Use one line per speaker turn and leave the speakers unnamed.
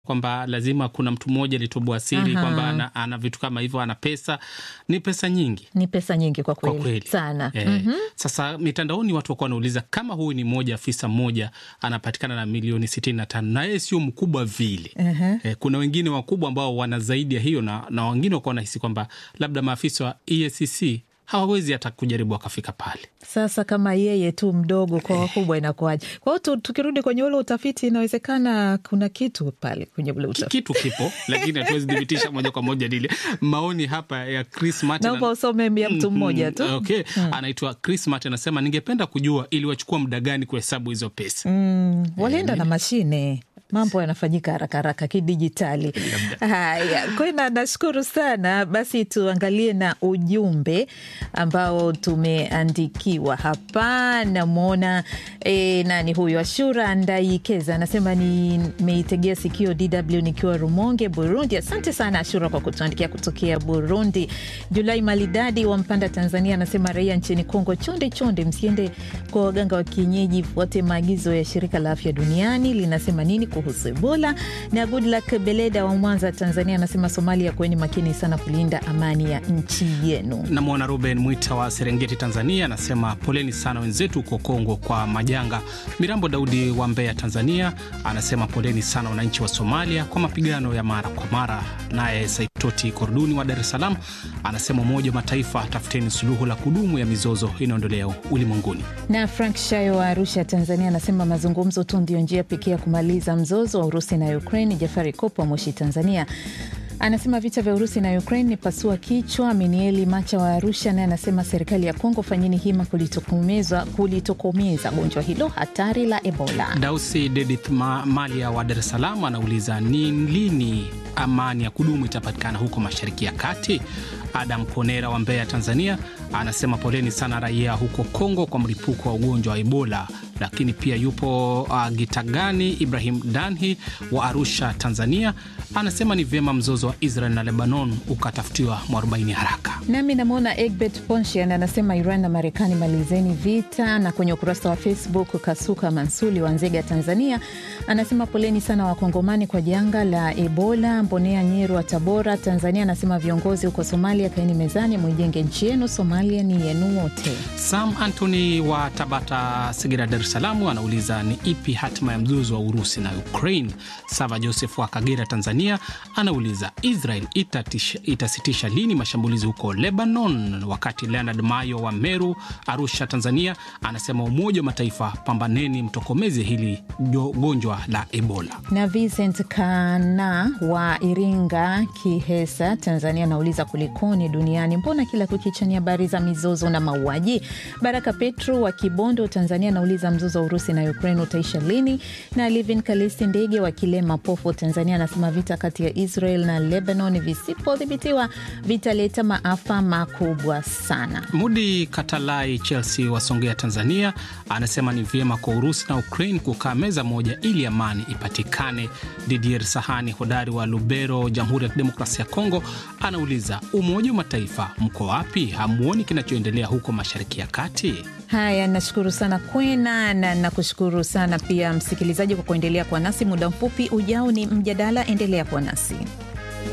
kwamba lazima kuna mtu mmoja alitoboa siri
Aha.
kwamba ana, ana vitu kama hivyo, ana pesa. Ni pesa nyingi
Ni pesa nyingi kwa
kwa
kweli,
kweli
sana.
Eh,
Mhm.
Sasa mitandaoni watu wakuwa wanauliza kama huyu ni mmoja afisa mmoja anapatikana na milioni sitini na tano na yeye sio mkubwa vile.
Ehe.
Eh, kuna wengine wakubwa ambao wana zaidi ya hiyo na, na wengine wakuwa wanahisi kwamba labda maafisa wa EACC hawawezi hata kujaribu wakafika pale.
Sasa kama yeye tu mdogo kwa wakubwa inakuwaje? Kwa hiyo tu- tukirudi kwenye ule utafiti, inawezekana kuna kitu pale kwenye ule
Ki-
utafiti.
Kitu kipo lakini hatuwezi thibitisha moja kwa moja lile. Maoni hapa ya Chris Martin
Naomba usome ya mtu mmoja tu.
Okay. Anaitwa Chris Martin anasema, ningependa kujua iliwachukua muda gani kuhesabu hizo pesa.
Mm, walienda na mashine mambo yanafanyika haraka haraka kidijitali. Haya, Kwena, nashukuru sana. Basi tuangalie na ujumbe ambao tumeandikiwa hapa. Namwona e, nani huyu, Ashura Ndaikeza anasema nimeitegea sikio DW nikiwa Rumonge, Burundi. Asante sana Ashura kwa kutuandikia kutokea Burundi. Julai Malidadi wa Mpanda, Tanzania anasema raia nchini Kongo, chonde chonde, msiende kwa waganga wa kienyeji, fuate maagizo ya shirika la afya duniani linasema nini kuhusu Ebola. Na Goodluck Beleda wa Mwanza, Tanzania anasema Somalia, kuweni makini sana kulinda amani ya nchi yenu.
Namwona Ruben Mwita wa Serengeti, Tanzania, anasema poleni sana wenzetu huko Kongo kwa majanga. Mirambo Daudi wa Mbeya, Tanzania, anasema poleni sana wananchi wa Somalia kwa mapigano ya mara kwa mara. Naye Saitoti Korduni wa Dar es Salaam anasema Umoja wa Mataifa, tafuteni suluhu la kudumu ya mizozo inayoendelea ulimwenguni.
Na Frank Shayo wa Arusha, Tanzania anasema mazungumzo tu ndio njia pekee ya kumaliza mzozo wa Urusi na Ukraine. Jafari Kopo wa Moshi, Tanzania anasema vita vya Urusi na Ukraine ni pasua kichwa. Minieli Macha wa Arusha naye anasema serikali ya Kongo, fanyeni hima kulitokomeza kulitokomeza gonjwa hilo hatari la Ebola.
Dausi Dedith Ma Malia wa Dar es Salaam anauliza ni lini amani ya kudumu itapatikana huko Mashariki ya Kati. Adam Ponera wa Mbeya, Tanzania anasema poleni sana raia huko Kongo kwa mlipuko wa ugonjwa wa Ebola. Lakini pia yupo uh, Gitagani Ibrahim Danhi wa Arusha, Tanzania anasema ni vyema mzozo wa Israel na Lebanon ukatafutiwa mwarobaini haraka.
Nami namwona Egbert Ponshian anasema Iran na Marekani malizeni vita. Na kwenye ukurasa wa Facebook Kasuka Mansuli wa Nzega, Tanzania anasema poleni sana Wakongomani kwa janga la Ebola. Mbonea Nyeru wa Tabora, Tanzania anasema viongozi huko Somalia, kaeni mezani, mwijenge nchi yenu. Somalia ni yenu wote.
Sam Anthony wa Tabata, Segera, Dar es Salaam anauliza ni ipi hatima ya mzozo wa Urusi na Ukraine. Sava Joseph wa Kagera, Tanzania anauliza Israel itatisha, itasitisha lini mashambulizi huko Lebanon, wakati Leonard Mayo wa Meru, Arusha, Tanzania anasema Umoja wa Mataifa, pambaneni mtokomeze hili jo- gonjwa la Ebola.
na Vincent Kana wa Iringa, Kihesa, Tanzania anauliza kulikoni duniani, mbona kila kukicha ni habari za mizozo na mauaji? Baraka Petro wa Kibondo, Tanzania anauliza mzozo wa Urusi na Ukraine utaisha lini? Na Livin Kalisti Ndege wa Kilema Pofu, Tanzania anasema vita kati ya Israel na Lebanon visipodhibitiwa vitaleta maafa makubwa sana.
Mudi Katalai Chelsea wa Songea, Tanzania anasema ni vyema kwa Urusi na Ukraine kukaa meza moja ili amani ipatikane. Didier Sahani hodari wa Lubero, Jamhuri ya Kidemokrasia ya Kongo anauliza Umoja wa Mataifa mko wapi? Hamuoni kinachoendelea huko Mashariki ya Kati?
Haya, nashukuru sana Kwena na nakushukuru sana pia msikilizaji kwa kuendelea kuwa nasi. Muda mfupi ujao ni mjadala, endelea kuwa nasi.